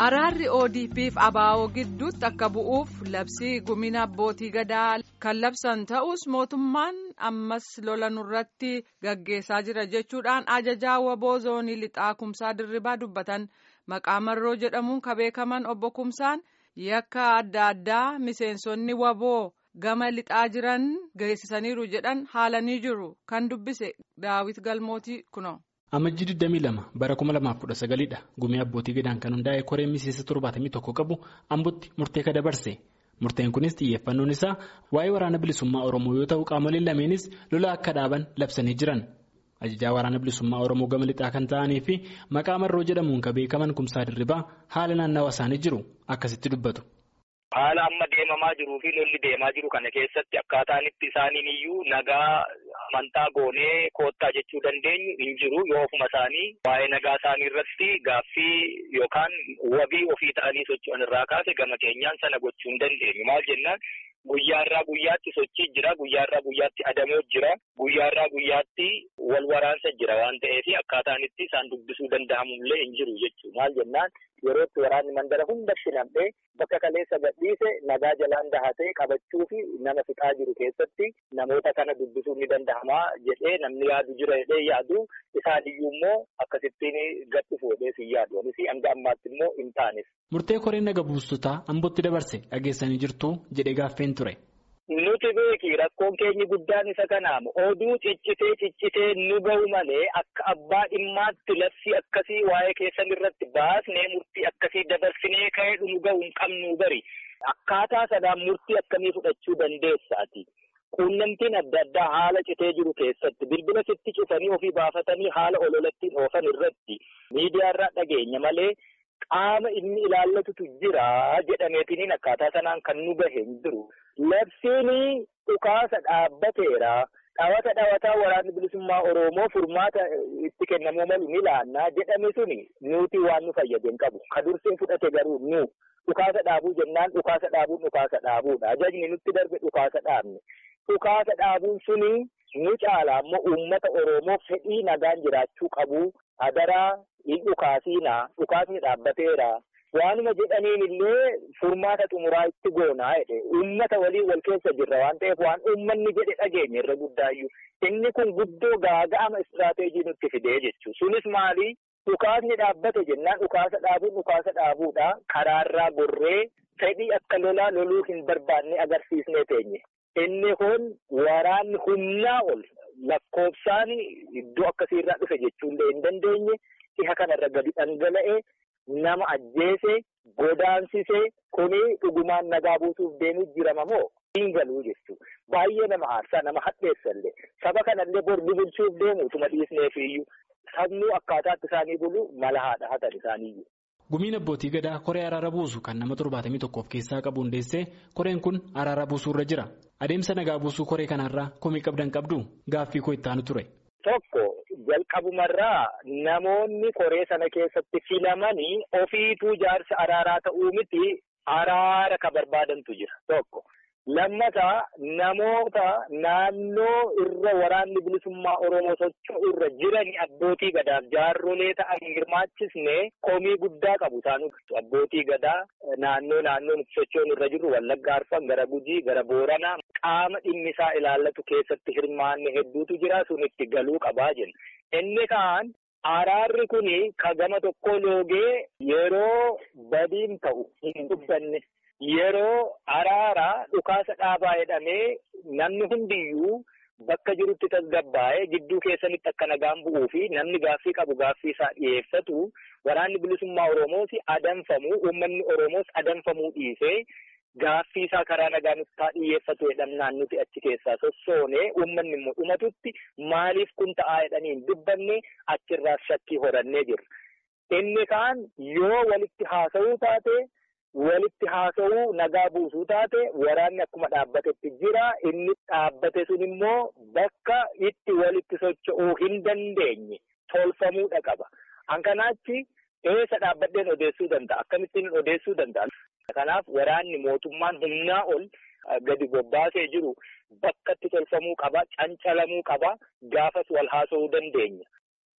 Araarri ODP'f ABO gidduutti akka bu'uuf labsii gumina abbootii gadaa kan labsan ta'us mootummaan ammas lola nurratti gaggeessaa jira jechuudhaan ajajaa waboo zoonii lixaa kumsaa dirribaa dubbatan maqaa marroo jedhamuun kan beekaman obbo Kumsaan yakka adda addaa miseensonni waboo gama lixaa jiran geessisaniiru jedhan haalanii jiru kan dubbise daawit galmootii kuno. Amajjii 22 bara 2019 dha gumii abbootii gadaan kan hundaa'e koreen miseensa 71 qabu ambotti murtee ka dabarse murteen kunis xiyyeeffannoon isaa waa'ee waraana bilisummaa oromoo yoo ta'u qaamoleen lameenis lola akka dhaaban labsanii jiran ajajaa waraana bilisummaa oromoo gama lixaa kan ta'anii fi maqaa marroo jedhamuun kan beekaman kumsaa dirribaa haala naannawa isaanii jiru akkasitti dubbatu. Haala amma deemamaa jiruu fi lolli deemaa jiru kana keessatti akkaataan itti isaaniin iyyuu nagaa amantaa goonee koottaa jechuu dandeenyu hin jiru yoo ofuma isaanii waa'ee nagaa isaanii irratti gaaffii yookaan wabii ofii ta'anii socho'an irraa kaase gama keenyaan sana gochuu hin dandeenyu maal jennaan guyyaarraa guyyaatti sochii jira guyyaarraa guyyaatti adamoo jira guyyaarraa guyyaatti wal waraansa jira waan ta'eef akkaataan itti isaan dubbisuu danda'amullee hin jiru jechuu maal jennaan yerootti waraanni mandara hundatti nam'ee bakka kaleessa gadhiise nagaa jalaan dahatee qabachuu fi nama fixaa jiru keessatti namoota kana dubbisuun ni danda'ama jedhee namni yaadu jira jedhee yaadu isaan iyyuu immoo akkasittiin gadhu fuudhee si yaadu anis hanga ammaatti immoo hin taanes. Murtee koreen naga buustotaa ambootti dabarse dhageessanii jirtu jedhee gaaffeen ture. Nuti beeki rakkoon keenyi guddaan isa kanaamu oduu ciccitee ciccitee nu ga'u malee akka abbaa dhimmaatti labsii akkasii waa'ee keessan irratti baasnee murtii akkasii dabarsinee ka'ee nu ga'u hin qabnu bari akkaataa sanaan murtii akkamii fudhachuu dandeessaati. Quunnamtiin adda addaa haala citee jiru keessatti bilbila sitti cufanii ofii baafatanii haala ololattiin oofan irratti miidiyaarraa dhageenya malee. Qaama inni ilaallatutu jira jedhameetiniin akkaataa sanaan kan nu gahe hin jiru. Labsiin dhukaasa dhaabbateera. Dhawata dhawataa waraanni bilisummaa Oromoo furmaata itti kennamuu malu ni laannaa jedhame suni nuti waan nu fayyade hin qabu. Ka dursee fudhate garuu nu dhukaasa dhaabuu jennaan dhukaasa dhaabuun dhukaasa dhaabuudha. Ajajni nutti darbe dhukaasa dhaabne. Dhukaasa dhaabuun suni nu caala ammoo uummata Oromoo fedhii nagaan jiraachuu qabu. Adaraa hin dhukaasiinaa dhukaasni dhaabbateera waanuma jedhaniin illee furmaata xumuraa itti goonaa jedhe uummata waliin wal keessa jirra waan ta'eef waan uummanni jedhe dhageenya irra guddaayyuu inni kun guddoo gaaga'ama istiraateejii nutti fidee jechuudha sunis maali dhukaasni dhaabbate jennaan dhukaasa dhaabuun dhukaasa dhaabuudha karaarraa gorree fedhii akka lolaa loluu hin barbaanne agarsiisnee teenye inni kun waraanni humnaa ol. lakkoofsaan iddoo akkasiirraa dhufe jechuullee hin dandeenye dhiha kanarra gadi dhangala'e nama ajjeese godaansise kuni dhugumaan nagaa buusuuf deemuu jirama moo hin galuu jechuudha. Baay'ee nama aarsaa nama hadheessallee saba kanallee bor bulchuuf deemu utuma dhiisneef iyyuu sabnuu akkaataatti isaanii bulu mala haadha hatan isaaniiyyuu. Gumiin abbootii gadaa koree araara buusu kan nama torbaatamii tokko of keessaa qabu hundeessee koreen kun araara buusuurra jira. Adeemsa nagaa buusuu koree kanarraa komii qabdan qabdu gaaffii koo itti aanu ture. Tokko jalqabumarraa namoonni koree sana keessatti filamanii ofiituu jaarsa araaraa ta'uu miti araara ka barbaadantu jira tokko. Lammataa namoota naannoo irra waraanni bilisummaa Oromoo socho'u irra jiran abbootii gadaaf jaarrolee ta'an hirmaachisne komii guddaa qabu isaan abbootii gadaa naannoo naannoon socho'uun irra jiru Wallagga Arfan gara Gujii gara Booranaa qaama dhimmisaa ilaallatu keessatti hirmaanne hedduutu jira sun itti galuu qabaa jenna. Inni kaan araarri kuni ka gama tokko loogee yeroo badiin ta'u hin dubbanne. Yeroo araaraa dhukaasa dhaabaa jedhamee namni hundiyyuu bakka jirutti tasgabbaa'ee gidduu keessanitti akka nagaan bu'uu fi namni gaaffii qabu gaaffii isaa dhiyeeffatu waraanni bilisummaa Oromoos adamfamuu uummanni Oromoos adamfamuu dhiisee gaaffii isaa karaa nagaa nutti dhiyeeffatu jedhamnaan nuti achi keessaa sossoonee uummanni immoo dhumatutti maaliif kun ta'aa jedhanii hin dubbanne achirraa shakkii horannee jirra. Inni kaan yoo walitti haasa'uu taate. Walitti haasa'uu nagaa buusuu taate waraanni akkuma dhaabbatetti jira inni dhaabbate sun immoo bakka itti walitti socho'uu hin dandeenye tolfamuudha qaba. Hankanaachi eessa dhaabbadheen odeessuu danda'a? Akkamittiin odeessuu danda'a? Kanaaf waraanni mootummaan humnaa ol gadi bobbaasee jiru bakka itti tolfamuu qaba, cancalamuu qaba, gaafas wal haasa'uu dandeenya.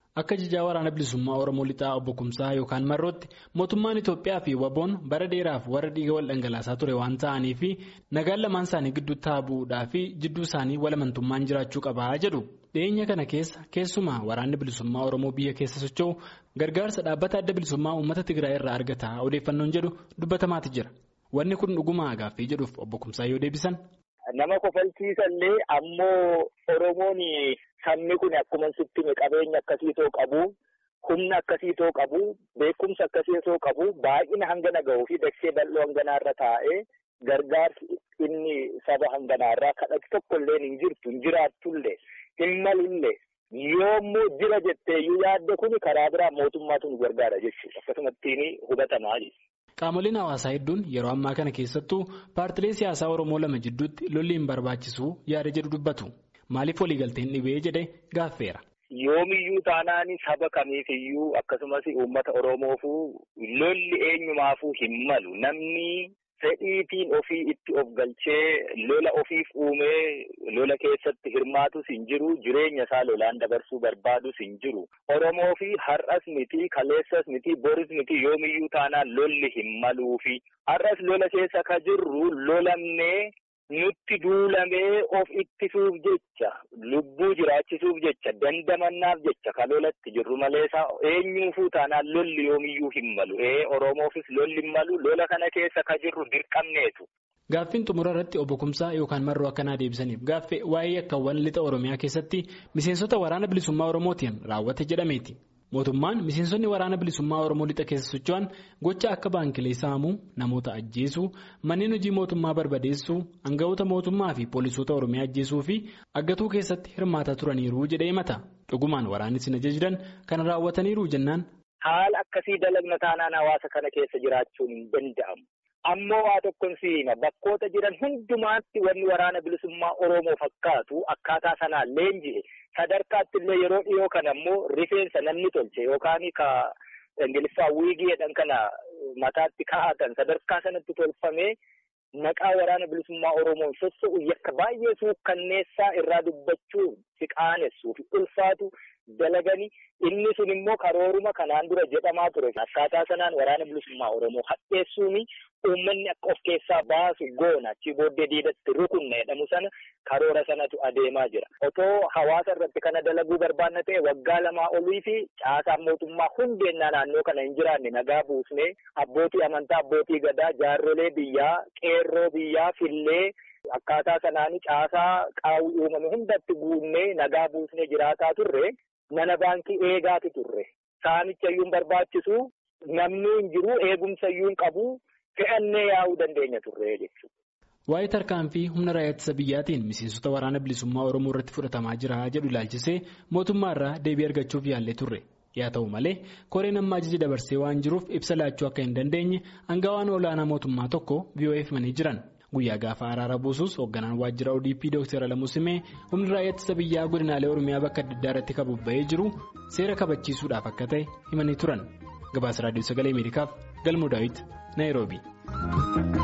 Akka jijaa waraana bilisummaa Oromoo lixaa obbo Kumsaa yookaan Marrootti mootummaan Itoophiyaa fi Waboon bara dheeraaf warra dhiiga wal dhangalaasaa ture waan ta'aniif nagaan lamaan isaanii gidduu taabuudhaa fi jidduu isaanii walamantummaan jiraachuu qabaa jedhu. Dhiyeenya kana keessa keessumaa waraanni bilisummaa Oromoo biyya keessa socho'u gargaarsa dhaabbata adda bilisummaa uummata Tigraay irraa argataa odeeffannoon jedhu dubbatamaati jira. Wanni kun dhugumaa gaaffii jedhuuf obbo Kumsaa yoo deebisan. Nama kofalchiisallee ammoo Oromoon sabni kun akkuma sitti qabeenya akkasiitoo qabu humna akkasiitoo qabu beekumsa akkasiitoo qabu baay'ina hangana gahuu fi dachee bal'oo hanganaarra taa'ee gargaarsi inni saba hanganaarraa kadhatu tokkollee hin jirtu hin jiraattullee hin malullee yoommoo jira jetteeyyuu yaadde kun karaa biraa mootummaatu nu gargaara jechuudha akkasumattiin hubatamaa jechuudha. Qaamoleen hawaasaa hedduun yeroo ammaa kana keessattuu paartilee siyaasaa Oromoo lama jidduutti lolli hin barbaachisu yaada jedhu dubbatu. Maaliif waliigalteen dhibee jedhee gaaffeera. Yoomiyyuu taanaan saba kamiifiyyuu akkasumas uummata Oromoofuu lolli eenyumaafuu hin malu namni fedhiitiin ofii itti of galchee lola ofiif uumee lola keessatti hirmaatus hin jiru jireenya isaa lolaan dabarsuu barbaadus hin jiru Oromoo fi har'as miti kaleessas miti boris miti yoomiyyuu taanaan lolli hin maluufi har'as lola keessa ka jirru lolamnee nutti duulamee of ittisuuf jecha lubbuu jiraachisuuf jecha dandamannaaf jecha ka lolatti jirru maleessa eenyuufuu taanaan lolli yoomiyyuu hin malu ee Oromoofis lolli hin malu lola kana keessa ka jirru dirqamneetu. Gaaffiin xumura irratti obbo Kumsaa yookaan marroo akkanaa deebisaniif gaaffee waa'ee akkawwan lixa Oromiyaa keessatti miseensota waraana bilisummaa Oromootiin raawwate jedhameeti. Mootummaan miseensonni waraana bilisummaa Oromoo lixa keessa socho'an gocha akka baankilee saamuu, namoota ajjeesuu, manneen hojii mootummaa barbadeessuu, aangawoota mootummaa fi poolisoota Oromiyaa ajjeesuu fi aggatuu keessatti hirmaataa turaniiru jedhee himata. Dhugumaan waraanni sin ajajidan kana raawwataniiru jennaan. Haala akkasii dalagna taanaan hawaasa kana keessa jiraachuun hin danda'amu. Ammoo waa tokkon siima bakkoota jiran hundumaatti wanni waraana bilisummaa Oromoo fakkaatu akkaataa sanaan leenji'e sadarkaatti illee yeroo dhiyoo kana ammoo rifeensa namni tolche yookaan ka ingiliffaa wiigii jedhan kana mataatti kaa'atan sadarkaa sanatti tolfamee maqaa waraana bilisummaa Oromoon sosso'u yakka baay'ee suukkanneessaa irraa dubbachuu si qaanessuu fi ulfaatu dalaganii inni sun immoo karooruma kanaan dura jedhamaa ture akkaataa sanaan waraana bilisummaa Oromoo hadheessuuni uummanni akka of keessaa baasu goona achi booddee diidatti rukunna jedhamu sana karoora sanatu adeemaa jira otoo hawaasa irratti kana dalaguu barbaanna ta'e waggaa lamaa olii fi caasaan mootummaa hundeennaa naannoo kana hin jiraanne nagaa buusnee abbootii amantaa abbootii gadaa jaarrolee biyyaa qeerroo biyyaa fillee akkaataa sanaanii caasaa qaawwi uumame hundatti guunnee nagaa buusnee jiraataa turre. Mana baankii eegaatu turre saamicha iyyuu barbaachisu namni hin jiru eegumsa iyyuu hin qabu fe'annee yaa'uu dandeenya turre jechuudha. Waa'ee tarkaanfii humna raayyaa ittisa biyyaatiin miseensota waraana bilisummaa Oromoo irratti fudhatamaa jira jedhu ilaalchisee mootummaa irraa deebii argachuuf yaallee turre. Yaa ta'u malee koreen amma ajaja dabarsee waan jiruuf ibsa laachuu akka hin dandeenye aangawaan olaanaa mootummaa tokko VOF himanii jiran. Guyyaa gaafa araara buusus hoogganaan waajjira ODP Dr. Alamuu Simee humni raayyaa ittisa biyyaa godinaalee Oromiyaa bakka adda addaa irratti kabubba'ee jiru seera kabachiisuudhaaf akka ta'e himanii turan. Gabaasa Raadiyoo Sagalee Ameerikaaf Galmoo Daawit Naayiroobii.